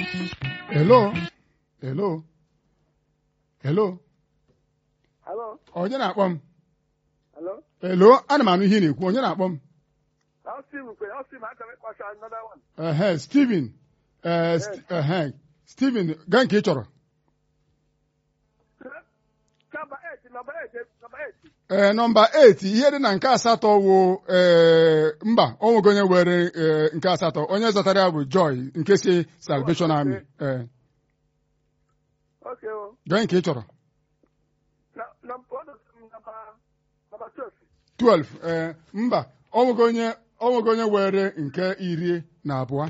Hello? Hello? Hello? Hello? Onye na-akpọ m? Hello? Hello? Ana m anụ ihe ị na-ekwu. Onye na-akpọ m? I'll see you. I'll see you. I'm going to another one. Ehe, Steven. Eh, St- ehe, Steven, gaa nke ị chọrọ. Number eight. Number eight. Number eight. Ee, nọmba 8 ihe dị na nke asatọ wụ ee mba o nwego onye were ee, nke asatọ onye zatara ya bụ Joy nke si Salvation Oh, Army okay. ee Okay. Oh. gaa nke ị chọrọ Now, number what is number number twelve? 12 ee mba o nwego onye o nwego onye were nke iri na abụọ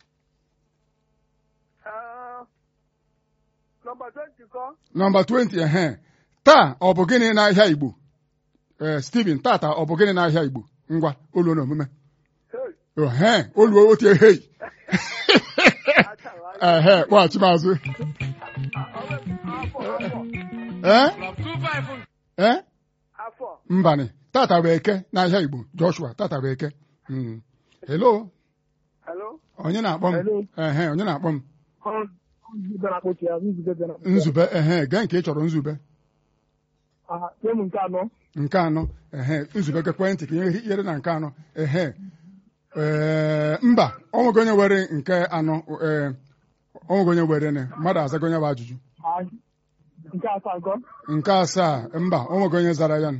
Uh, number twenty. Call. nọmba 20 ehe taa ọ bụ gịnị n'ahịa Igbo ee Steven tata ọ bụ gịnị n'ahịa Igbo ngwa oluo na omume Hey. ehe oluo otie hei I tell you. I- ehe kpọghachi m azụ I- ee I- I- ee Afọ. mbanị tata bụ eke n'ahịa Igbo Joshua tata bụ eke Mm. hello Hello? onye na-akpọ m Hello. ehe onye na-akpọ m Ọ nzube na-akpọchi ya nzube bịa na nzube ehe gee nke ị chọrọ nzube aha nye m nke anọ nke anọ ehe nzube gekwe ntị ka ihe ihere na nke anọ ehe ee mba onwego onye were nke anọ ee onwego onye were ne mmadụ azago onye bụ ajụjụ Ah, nke asaa nkọ nke asaa mba onwego onye zara ya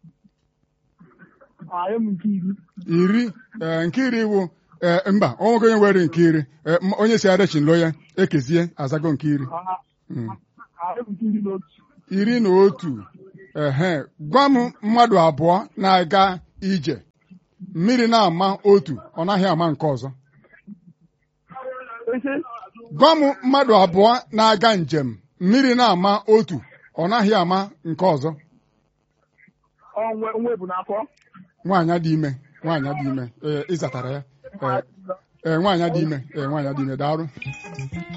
Ah, nye m nke iri iri ee nke iri wụ ee mba onwego onye were nke iri ee, m- onye si arechinlo ya ekezie azago nke iri aha Mm. ah, nye m nke iri na otu iri na otu ehe gwa m mmadụ abụọ na-aga ije mmiri na-ama otu ọ naghị ama nke ọzọ ese gwa m mmadụ abụọ na-aga njem mmiri na-ama otu ọ naghị ama nke ọzọ onwe onwe bụ n'afọ nwaanyị dị ime nwaanyị dị ime ee ịzatara ya ee ee nwaanyị dị ime ee nwaanyị dị ime daalụ